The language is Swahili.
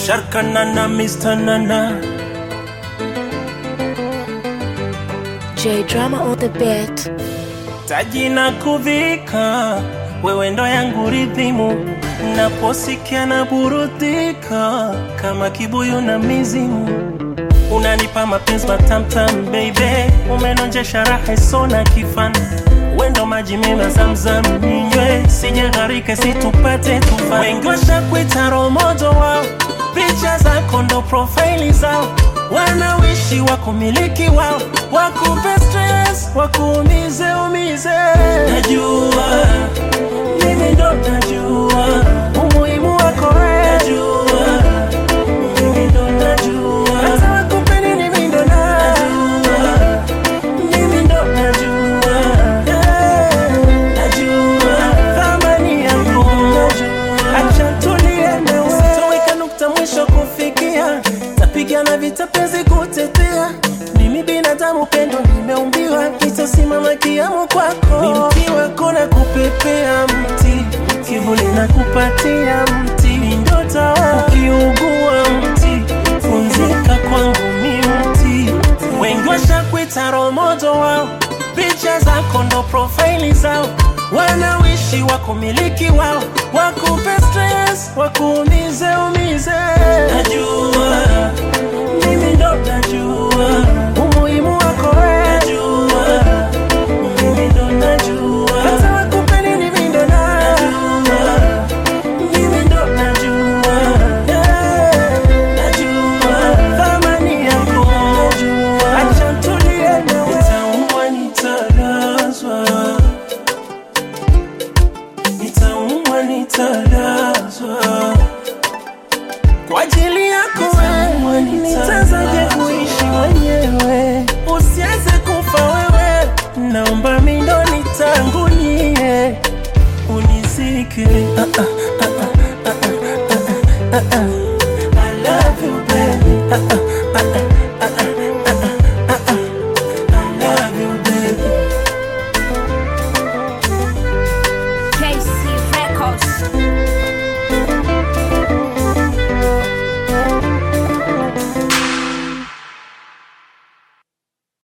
Sharkanana, Mr. Nana. J Drama on the beat. taji na kudhika, wewe ndo yangu ridhimu, naposikia na burudika kama kibuyu na mizimu. Unanipa mapenzi matamtam baby, umenonjesha raha isona kifana wendo maji mema zamzam ninywe, sijagharike situpate tufa. Wengi washakuita romojo wao, picha zako ndo profaili zao, wanawishi wakumiliki wao, wakupe stress, wakuumize umize. Najua mimi ndo najua umuhimu wako wewe, najua mimi ndo najua hata wakupe nini, mimi ndo najua mimi ndo najua yeah, najua thamani yako acha tulie na usitoweka nukta mwisho kufikia tapigana vita penzi kutetea mimi binadamu pendo nimeumbiwa itasimama kiamu kwako ni mti wako na kupepea mti kivuli na kupatia mti ni ndota ukiugua mti pumzika kwangu mi mti wengi washakuita romojo wao picha zako ndo profaili zao wanawishi wakumiliki wao wakupe stress wakuumize umize najua mimi ndo najua umuhimu wako wewe najua mimi ndo najua hata wakupe nini mimi ndo najua mimi ndo najua yeah, najua thamani yako najua acha tulie na nitaumwa nitalazwa nitaumwa nitalazwa kwa ajili yako wewe nitazaje kuishi mwenyewe usianze kufa wewe naomba mindo nitangulie unizike ah, ah, ah, ah, ah, ah, ah, ah, ah. I love you baby ah, ah,